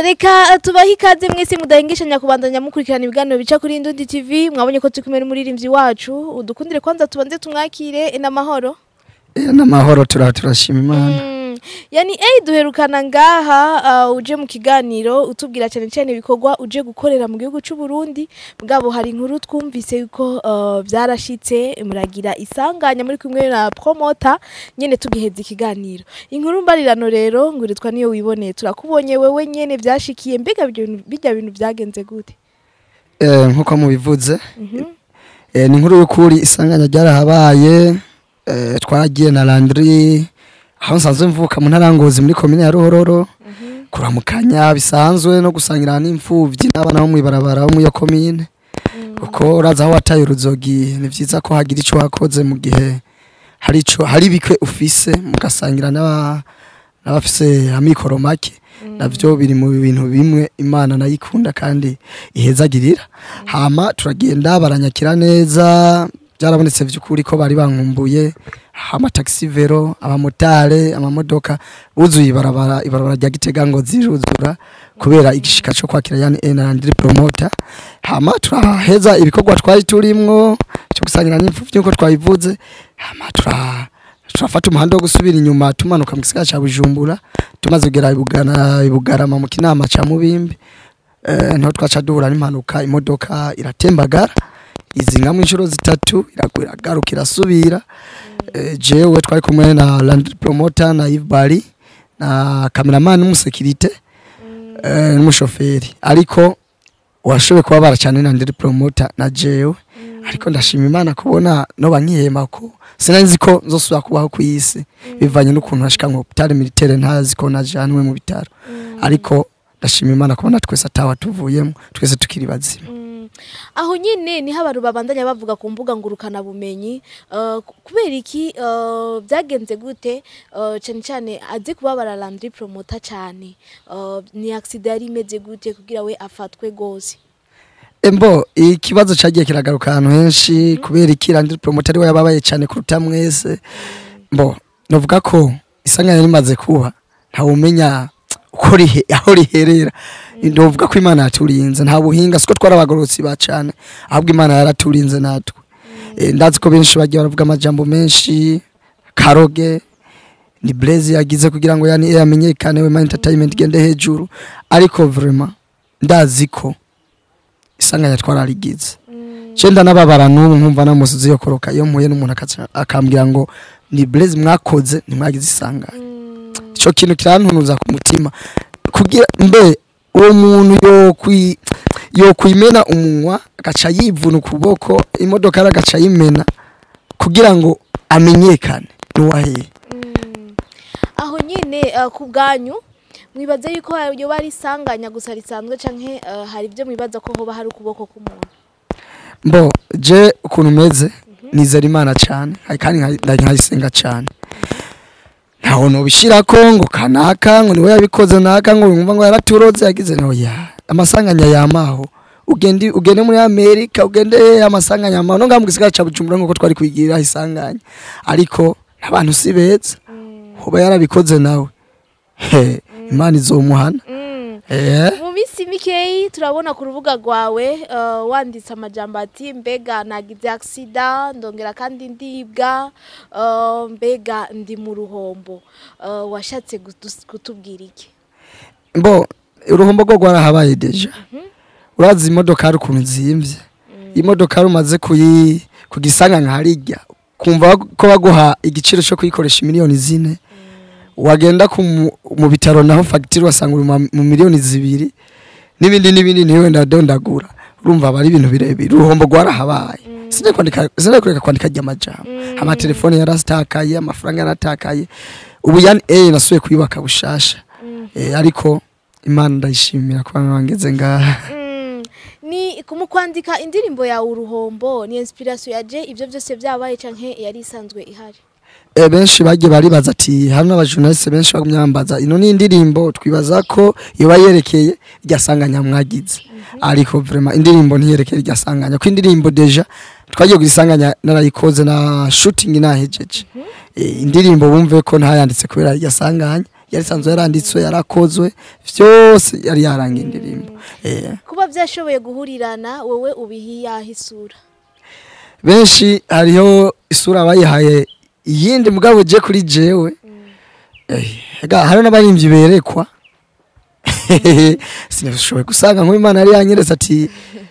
reka tubahe ikaze mwese mudahengeshanya kubandanya mukurikirana ibiganiro bica kuri Indundi TV mwabonye ko turi kumwe n'umuririmbyi wacu udukundire kwanza tubanze tumwakire n'amahoro Eh, n'amahoro tura turashima imana Mm, yani eh duherukana ngaha uh, uje mu kiganiro utubwira cyane cyane ibikorwa uje gukorera mu gihugu cy'u Burundi bwabo hari inkuru twumvise yuko uh, byarashitse muragira isanganya muri kumwe na promota nyene tugiheza ikiganiro inkuru mbarirano rero nguritwa niyo wiboneye turakubonye wewe nyene byashikiye mbega ibyo bintu- bijya bintu byagenze gute Eh, nkuko mubivuze Mhm. eh, ni inkuru y'ukuri isanganya ryarahabaye eh, twaragiye na landry aho nsanzwe mvuka mu ntara ya Ngozi muri komine ya Ruhororo kuramukanya bisanzwe no gusangira n'imfuvyi n'abana bo mw'ibarabara bo muri iyo komine kuko uraza aho wataye uruzogi ni vyiza ko hagira ico wakoze mu gihe hari ico hari bikwe ufise mugasangira n'aba- n'abafise amikoro make navyo biri mu bintu bimwe imana nayikunda kandi ihezagirira hama turagenda baranyakira neza byarabonetse vy'ukuri ko bari bankumbuye amataxi vero abamotare amamodoka buzuye ibarabara ibarabara rya gitega ngo ziruzura kubera igishika co kwakira yani enandiri promoter hama turaheza ibikorwa twari turimwo cyo gusangira n'imfu vy'uko twabivuze hama tura turafata umuhanda wo gusubira inyuma tumanuka mu gisagara ca Bujumbura tumaze kugera ibugana ibugarama mu kinama ca Mubimbi eh niho twaca duhura n'impanuka imodoka iratembagara izingamwe inshuro zitatu iragwa iragaruka irasubira eh, jewe twari kumwe na land promoter na Yves Bari na cameraman n'umusekirite eh, n'umushoferi ariko washoboye kuba baracana na ndiri promoter na jewe ariko ndashima imana kubona no bankihema ko sinari ko nzosubira kubaho ku isi bivanye n'ukuntu nashika mu hopitale militaire ntazi ko najanwe mu bitaro ariko ndashima imana kubona twese atawa tuvuyemo twese tukiri bazima Mm. aho nyine niho abantu babandanya bavuga ku mbuga ngurukana bumenyi uh, ku- kubera iki uh, byagenze gute uh, cyane cyane azi kubabara Landry promoter cyane uh, ni accident yari imeze gute kugira we afatwe gose embo ikibazo cagiye kiragaruka ahantu henshi kubera iki Landry promoter ariwe yababaye cyane kuruta mwese mbo novuga ko isanganya rimaze kuba ntawumenya uko rihe aho riherera ndovuga ko imana yaturinze nta buhinga siko twarabagorotsi ba cane ahubwo imana yaraturinze natwe Eh, ndazi ko benshi bagiye baravuga amajambo menshi karoge ni blaze yagize kugira ngo yani yamenyekane we entertainment gende hejuru ariko vraiment ndazi ko isanganya twararigize cenda nababara n'ubu nkumva namusize yo koroka iyo mpuye n'umuntu akaca- akambwira ngo ni blaze mwakoze ntimwagize isanganya ico kintu kirantunuza ku mutima kugira mbe uwo muntu yo kwi yo kwimena umunwa agaca yivuna ukuboko imodoka ari agaca yimena kugira ngo amenyekane nuwaheye aho nyine uh, ku bwanyu mwibaze yuko yoba ari isanganya gusa risanzwe canke uh, hari ibyo mwibaza ko hoba hari ukuboko k'umuntu mbo je ukuntu meze nizera imana cyane kandi nka- nkayisenga cyane ntaho nobishirako ngo kanaka ngo niwe yabikoze naka ngo wumva ngo yaraturoze yagize no ya amasanganya yamaho ugende ugende muri Amerika ugende amasanganya yamaho no ngamu gisigara ca Bujumbura ngo twari kwigira isanganya ariko abantu si beza hoba yarabikoze nawe he imana izomuhana eh mu minsi mikeyi turabona ku rubuga rwawe uh, wanditse amajambo ati mbega nagize agisida ndongera kandi ndibwa uh, mbega ndi mu ruhombo uh, washatse gutus- kutubwira iki mbo uruhombo rwo rwarahabaye deja urazi imodoka hari ukuntu zimvye imodoka hari umaze kuyi kugisanga nka harirya kumva ko baguha igiciro cyo kuyikoresha miliyoni zine wagenda ku mu- mu bitaro naho fagitire wasanga uri mu- mu miliyoni zibiri n'ibindi n'ibindi niwe ndadondagura urumva aba ari ibintu birebire uruhombo rwarahabaye sinari kwandika sinari kureka kwandika ry'amajambo amatelefone yarasitakaye amafaranga yaratakaye ubu yani eh nasuye kuyubaka bushasha eh, ariko imana ndayishimira kuba mwangeze ngaha Mm, ni mu kwandika indirimbo yawe uruhombo ni inspiration yaje ibyo byose byabaye canke yari isanzwe ihari e, benshi bagiye baribaza ati hano abajournaliste benshi bagumye bambaza ino ni indirimbo twibaza ko yoba yerekeye irya sanganya mwagize ariko vraiment indirimbo ntiyerekeye irya sanganya ko indirimbo deja twagiye kugisanganya narayikoze na shooting nahejeje e, indirimbo bumve ko ntayanditse kubera irya sanganya yari isanzwe yaranditswe yarakozwe vyose yari yarangiye indirimbo eh. kuba byashoboye guhurirana wowe ubihiyaho isura benshi hariho isura bayihaye iyindi mugabo je kuri jewe Eh, ega hari n'abarimvyi berekwa sinashoboye gusanga nk'uwimana yari yanyeretse ati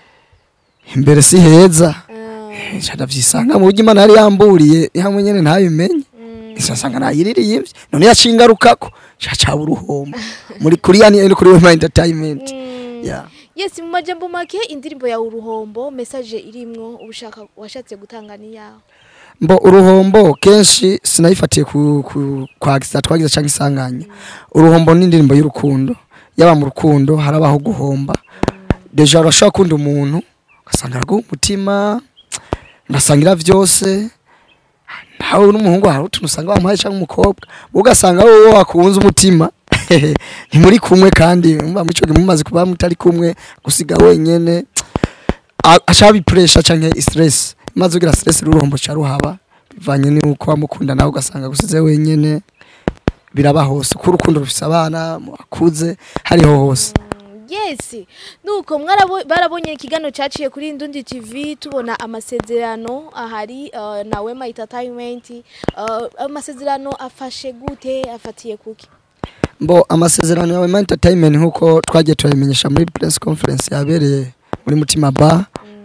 imbere si heza Ah, nca ndavyisanga mu buryo imana yari yamburiye hamwe nyene ntabimenye nsanga nayiririye none yaciye ingarukako ca caba uruhombo muri kuri yani no kuri wema entertainment mm. yeah. yes mu majambo make indirimbo yawe uruhombo message irimwo ubushaka washatse gutanga ni yawe mbo uruhombo kenshi sinayifatiye ku, ku, kwa gisa twagize canke isanganya uruhombo ni indirimbo y'urukundo yaba mu rukundo harabaho guhomba deja urashobora kunda umuntu ugasanga araguha umutima ndasangira vyose nawe n'umuhungu hari utuntu usanga wamuhaye canke umukobwa ugasanga wowe wakunze umutima ntimuri kumwe kandi mba muri ico gihe mumaze kuba mutari kumwe gusiga wenyene A- aca bipuresha canke stress maze ugira stress rurombo ca ruhaba bivanye n'uko wamukunda nawe ugasanga gusize wenyene biraba hose kuko urukundo rufise abana akuze hariho hose yes nuko mwarabo barabonye ikiganiro cyaciye kuri Indundi TV tubona amasezerano ahari uh, na Wema Entertainment uh, amasezerano afashe gute afatiye kuki mbo amasezerano yawe ma entertainment nkuko twagiye turabimenyesha muri press conference yabereye muri mutima bar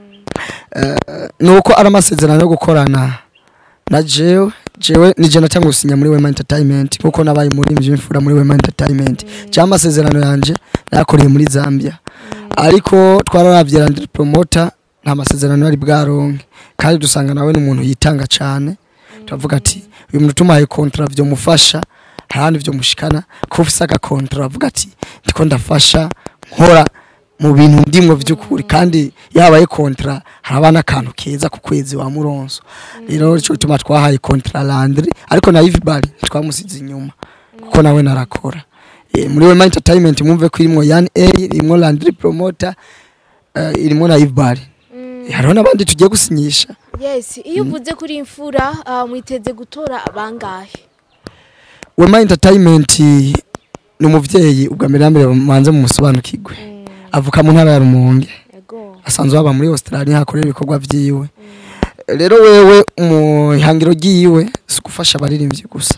Eh, nuko ari amasezerano yo gukorana na jewe jewe nije natanga gusinya muri Wema Entertainment nkuko nabaye muri mvimfura muri Wema Entertainment cyangwa amasezerano yanje nayakoreye muri Zambia ariko twararavye Landry Promoter nta masezerano yari bwaronke kandi dusanga nawe n'umuntu yitanga cane turavuga ati uyu muntu tumaye contrat vyo mufasha harandi vyo mushikana ko ufise aga contrat avuga ati ndiko ndafasha nkora mu bintu ndimwo vy'ukuri kandi yabaye contrat haraba n'akantu keza ku kwezi wa muronso rero ico gituma twahaye contrat Landry ariko na Yves Bari twamusize inyuma kuko nawe narakora Eh, muri Wema Entertainment mwumve ko irimwo Yan A irimwo Landry Promoter eh, irimwo na Yves Bari Mm. hariho n'abandi tugiye gusinyisha yes iyo uvuze kuri imfura uh, mwiteze gutora abangahe Wema Entertainment ni umuvyeyi ubwa mbere na mbere manze mu musobanukirwe avuka mu ntara ya Rumonge ego asanzwe aba muri Australia hakorera ibikorwa vyiwe rero wewe mu ihangiro ryiwe si gufasha abaririmbyi gusa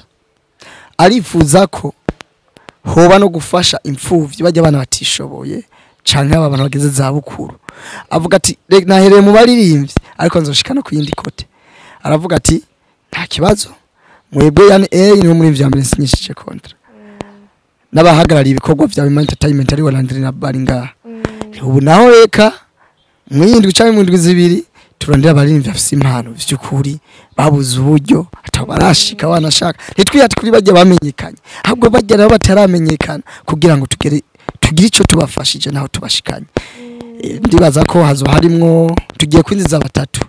arifuza ko hoba no gufasha imfuvyi bajya abana batishoboye canke aba bantu bageze za bukuru avuga ati "Re- nahereye mu baririmbyi ariko nzoshika no ku yindi kote aravuga ati nta kibazo mwebwe yani A niwe muri vya mbere nsinyishije kontra n'abahagarariye ibikorwa vya Wema Entertainment ari Landry na Bari ngaha ubu naho reka mwindwi canke mu ndwi zibiri turondera abaririmbyi bafise impano vy'ukuri babuze uburyo atabo barashika banashaka ntitwihate kuri bajya bamenyekanye ahubwo bajya nabo bataramenyekana kugira ngo tugere tugire ico tubafashije naho tubashikanye Eh, ndibaza ko hazo harimwo tugiye kwinjiza batatu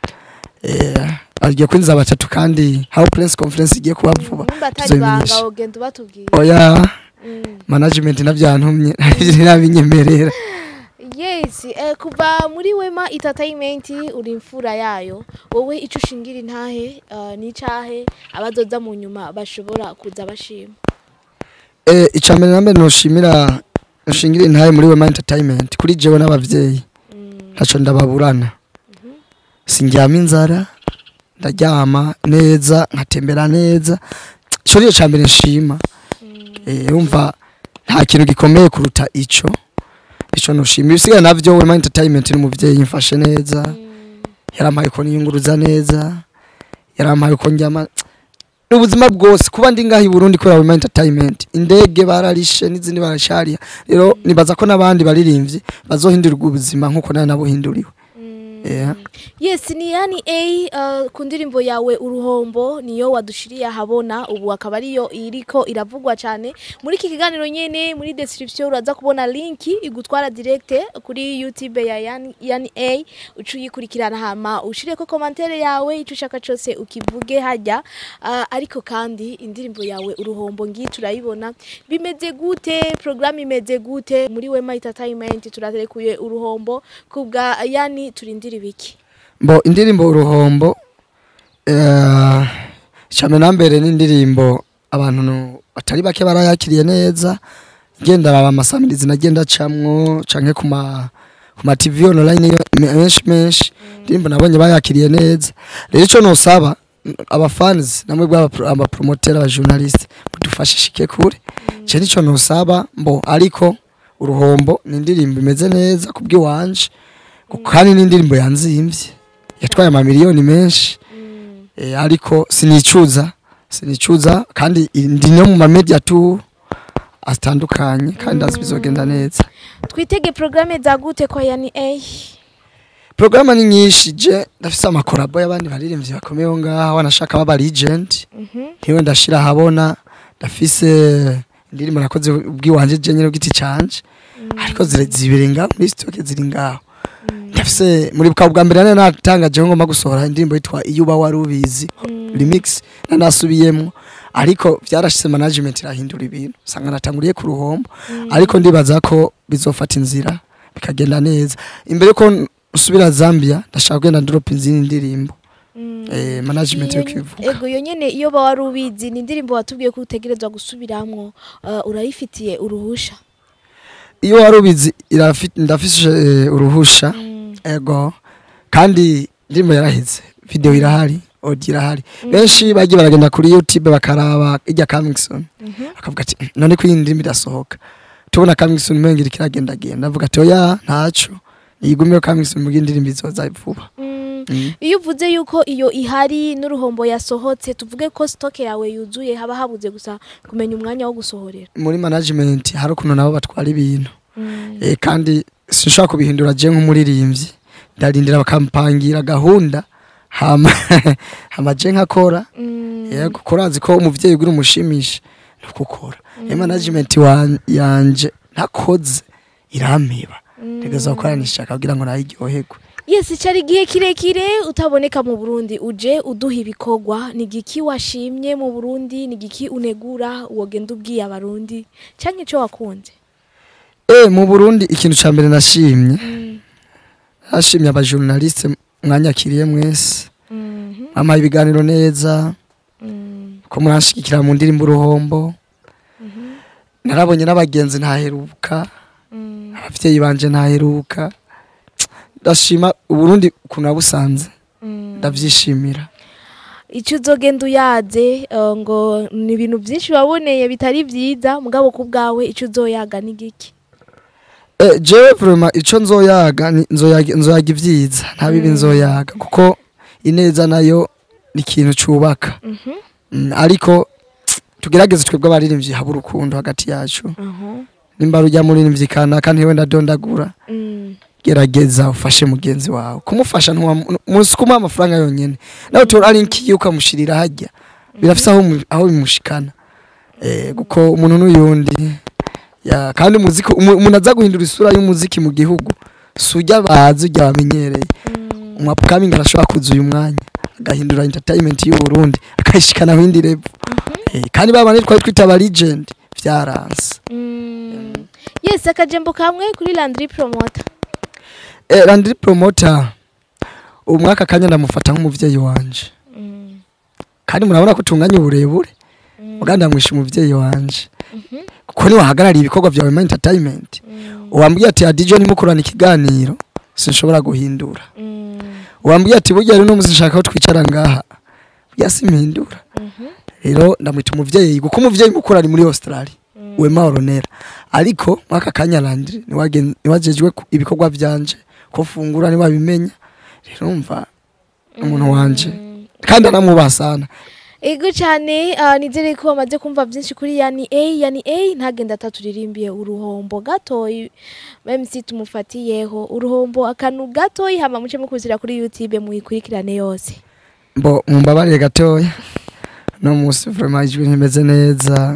eh agiye kwinjiza batatu kandi how press conference igiye kuba vuba nimba atari banga tuzobimenyesha. ugenda ubatubwira oya Mm. management navyantumye nabinyemerera yes eh, kuva muri Wema Entertainment uri imfura yayo wowe ico ushingira intahe uh, n'icahe abazoza mu nyuma bashobora kuza bashima Eh, icambere na mbere noshimira noshingira intaye muri Wema Entertainment kuri jewe n'abavyeyi Mm. ntaco ndababurana sindyama inzara ndaryama neza nkatembera neza ico nico cambere nshima eh, umva nta kintu gikomeye kuruta ico ico noshimira ibisigaye navyo Wema Entertainment n'umuvyeyi mfashe neza yarampaye ko niyunguruza neza yarampaye ko njyama ubuzima bwose kuba ndi ngaha i Burundi kubera Wema Entertainment indege bararishe n'izindi barashariya rero nibaza ko n'abandi baririmbyi bazohindurirwa ubuzima nkuko nawe nabuhinduriwe yeah. yes ni yani a uh, ku ndirimbo yawe uruhombo niyo wadushiriye ahabona ubu akaba ariyo iriko iravugwa cyane muri iki kiganiro nyene muri description uraza kubona linki igutwara direct kuri youtube ya yani, yani a uca uyikurikirana hama ushireko commentaire yawe ico ushaka cose ukivuge hajya uh, ariko kandi indirimbo yawe uruhombo ngiyi turayibona bimeze gute programme imeze gute muri Wema Entertainment turaterekuye uruhombo kubwa yani turindira ibiki mbo indirimbo uruhombo eh, icambere na mbere n'indirimbo abantu no- batari bake barayakiriye neza ngenda raba amasamirizi nagenda acamwo canke ku ma ku ma TV online yo- me- menshi menshi ndirimbo nabonye bayakiriye neza rero ico nosaba mm, aba fans namwe bwa aba promoter aba journalist mudufashe shike kure je nico nosaba mbo ariko uruhombo ni indirimbo imeze neza kubwiwanje kandi ni indirimbo yanzimvye yatwaye amamiliyoni menshi eh, ariko sinicuza sinicuza kandi ndi no mu mamedia tu atandukanye kandi azi bizogenda neza twitege porogaramu za gute kwa yani A porogaramu ni nyinshi je ndafise amakorabo y'abandi baririmbyi bakomeye aho ngaho wanashaka baba legend ntiwe ndashira ahabona ndafise indirimbo nakoze ubwiwanje je nyene bw'igiti canje ariko zire- zibiri ngaho muri stoke ziri ngaho ndafise muri bwa bwa mbere nari natangaje ko ngomba gusohora indirimbo yitwa iyo uba wari ubizi remix nanasubiyemwo ariko vyarashize management irahindura ibintu usanga natanguriye ku ruhombo ariko ndibaza ko bizofata inzira bikagenda neza imbere ko usubira Zambia ndashaka kugenda ndropa izindi ndirimbo eh, management yo kwivuga ego iyo nyene iyo ba wari ubizi ni indirimbo watubwiye ko utegerezwa gusubiramwo uh, urayifitiye uruhusha iyo wari ubizi irafite ndafise eh, uruhusha ego kandi indirimbo yaraheze video irahari audio irahari benshi bagiye baragenda kuri youtube bakaraba ijya Camingson akavuga ati "Mm, none ko iyi ndirimbo irasohoka tubona Camingson umenga iriko iragendagenda avuga ati oya ntaco yigumiyo Camingson mu indirimbo izoza vuba Mm. Mm. iyo uvuze yuko iyo ihari n'uruhombo yasohotse tuvuge ko stoke yawe yuzuye haba habuze gusa kumenya umwanya wo gusohorera muri management hari ukuntu nabo batwara ibintu eh, kandi sinshobora kubihindura je nk'umuririmbyi ndarindira bakampangira gahunda hama hama je nkakora Mm. yego kurazi ko umuvyeyi uri umushimisha nukukora mm. management wan- yanje ntakoze irampeba ntegeza gukora nishaka kugira ngo nayiryoherwe yes cari igihe kirekire utaboneka mu burundi uje uduha ibikorwa ni igiki washimye mu burundi ni igiki unegura wogenda ubwiye abarundi canke ico wakunze eh mu Burundi ikintu ca mbere nashimye nashimye aba journaliste mwanyakiriye mwese Mhm. mwampaye ibiganiro neza Mm. ko muranshigikira mu ndirimbo uruhombo narabonye n'abagenzi ntaheruka Mm. abavyeyi banje ntaheruka ndashima uburundi ukuntu nabusanze Mm. ndavyishimira icyo uzogenda uyaze eh, ngo ni ibintu byinshi waboneye bitari byiza mugabo ku bwawe icyo uzoyaga ni giki Eh, jewe vraiment ico nzoyaga ni- nzoyaga nzoyaga ivyiza nta bibi nzoyaga kuko ineza nayo ni ikintu cubaka Mhm. Mm, ariko tugerageze twebwe abaririmbyi haba urukundo hagati yacu Aha. nimba rujya muririmbyi kanaka ntiwe ndadondagura Mm. gerageza ufashe mugenzi wawe kumufasha munsi kumuha amafaranga yonyene nawe tora ari nkiyo ukamushirira hajya birafise aho mu- aho bimushikana eh kuko umuntu n'uyundi ya kandi umuziki umu- umuntu aza guhindura isura y'umuziki mu gihugu sujya bazi ujya bamenyereye Mm. umwapkamingi arashobora kuza uyu mwanya agahindura entertainment y'u Burundi akayishikana ku yindi level eh kandi babane twari twita aba legend vyaranse Mm. yes akajembo kamwe kuri landry promoter eh Landry promoter umwaka kanya ndamufata nk'umuvyeyi wanje Mm. kandi murabona ko tunganya uburebure Mm. uganda ndamwisha umuvyeyi wanje Mhm. kuko niwe wahagarariye ibikorwa vyawe mu entertainment Mm. uwambwiye ati adijo ntimukorana ikiganiro sinshobora guhindura Mm. uwambwiye ati burya rero n'umusi nshaka ko twicara ngaha burya simpindura Mhm. rero ndamwita umuvyeyi kuko umuvyeyi mukuru ari muri australia Mm. wema oronera ariko mwaka kanya landri niwajejwe ku- ibikorwa vyanje ko fungura niwabimenya rero umva umuntu wanje Mm. kandi aramwubaha sana ego cyane ah, nizere ko bamaze kumva byinshi kuri yani a yani a ntagenda atatulirimbiye uruhombo gatoyi mc tumufatiyeho uruhombo akantu gatoyi hama muce mukuzira kuri youtube muyikurikirane yose mbo mumbabarire gatoya no musi vraiment ijwi ntimeze neza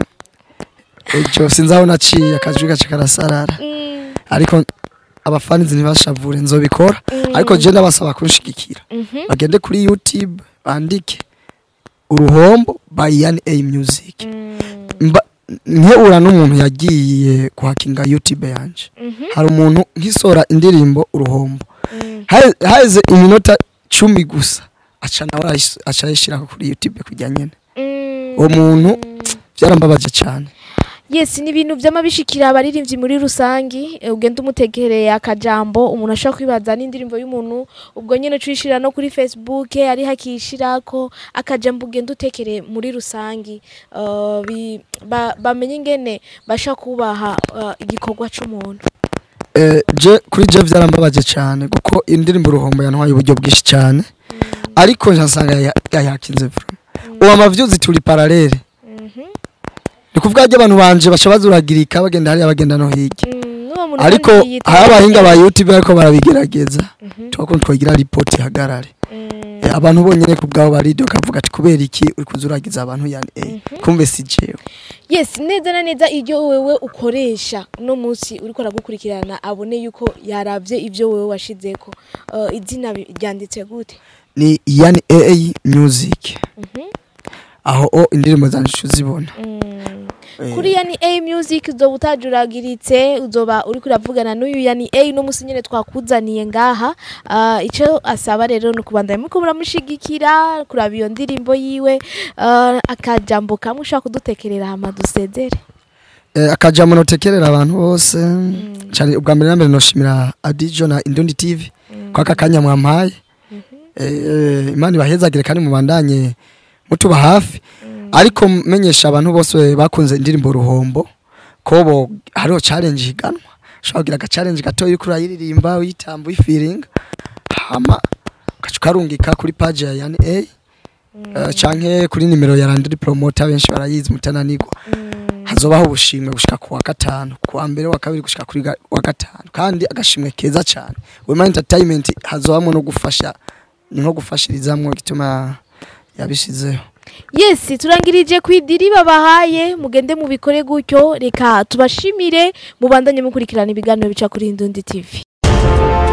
ejo sinzi aho naciye akajwi gace karasarara Mm, ariko abafanizi ntibashavure nzobikora Mm. ariko je ndabasaba kunshigikira mhm, bagende kuri youtube bandike uruhombo by yani a music mm, Mba- nkehura n'umuntu yagiye kuhakinga youtube yanje mhm, hari umuntu nkisora indirimbo uruhombo mm, Hahe- haheze iminota cumi gusa aca nawe arayis- aca ayishira kuri youtube kujya nyene mm, uwo muntu byarambabaje cyane yes ni ibintu by'amabishikira abaririmbyi muri rusangi eh, ugenda umutegereye akajambo umuntu ashobora kwibaza n'indirimbo y'umuntu ubwo nyine tuyishira no kuri facebook ari hakishirako akajambo ugenda utekereye muri rusangi uh, bi- ba- bamenye ingene basha kubaha uh, igikorwa c'umuntu Eh, je kuri je byarambabaje cyane kuko indirimbo uruhombo yantwaye uburyo bwinshi cyane ariko nkasanga ya- yayakinze vuba ubu amavyuzi turi paralele Mhm. ni kuvuga ryo abantu banje baca bazuragirika bagenda hariya bagenda no hirya Mm, n'uwo muntu ariko kandi yitwa- hari abahinga ba youtube bariko barabigerageza Mhm. tubakunda twagira ripoti ihagarare Mm. Eh, abantu bonyene ku bwabo barido kavuga ati kubera iki uri kuzuragiza abantu yani eh kumbe si jewe yes neza na neza iryo wewe ukoresha uno munsi uriko aragukurikirana abone yuko yaravye ivyo wewe washizeko uh, izina bi- ryanditse gute ni yani AA music Mhm. aho o indirimbo zanje uzibona Mm. Eh, kuri yani a music uzoba utajuragiritse uzoba uriko uravugana n'uyu yani a uno munsi nyene twakuzaniye ngaha uh, ico asaba rero ni ukubandanya muriko muramushigikira kuraba iyo ndirimbo yiwe uh, akajambo kamwe ushobora kudutekerera hama dusezere eh, akajambo notekerera abantu bose cyane ubwa mbere na mbere noshimira Adijo na Indundi TV kwa aka kanya mwampaye eh, imana ibahezagire kandi mubandanye mutuba hafi ariko menyesha abantu bose bakunze indirimbo ruhombo ko bo hariho challenge higanwa ushobora kugira aga challenge gato yuko urayiririmba uyitamba uyifiringa hama ugaca ukarungika kuri page ya yani A eh, canke kuri nimero ya Landry Promoter benshi barayizi mutananirwa hazobaho ubushimwe gushika ku wa gatanu ku wa mbere wa kabiri gushika kuri ga- wa gatanu kandi agashimwe keza cyane Wema Entertainment hazobamo no gufasha ni nko gufashirizamwo gituma yabishizeho yes turangirije kwidiri babahaye mugende mubikore gutyo reka tubashimire mubandanye mukurikirana ibiganiro bica kuri Indundi TV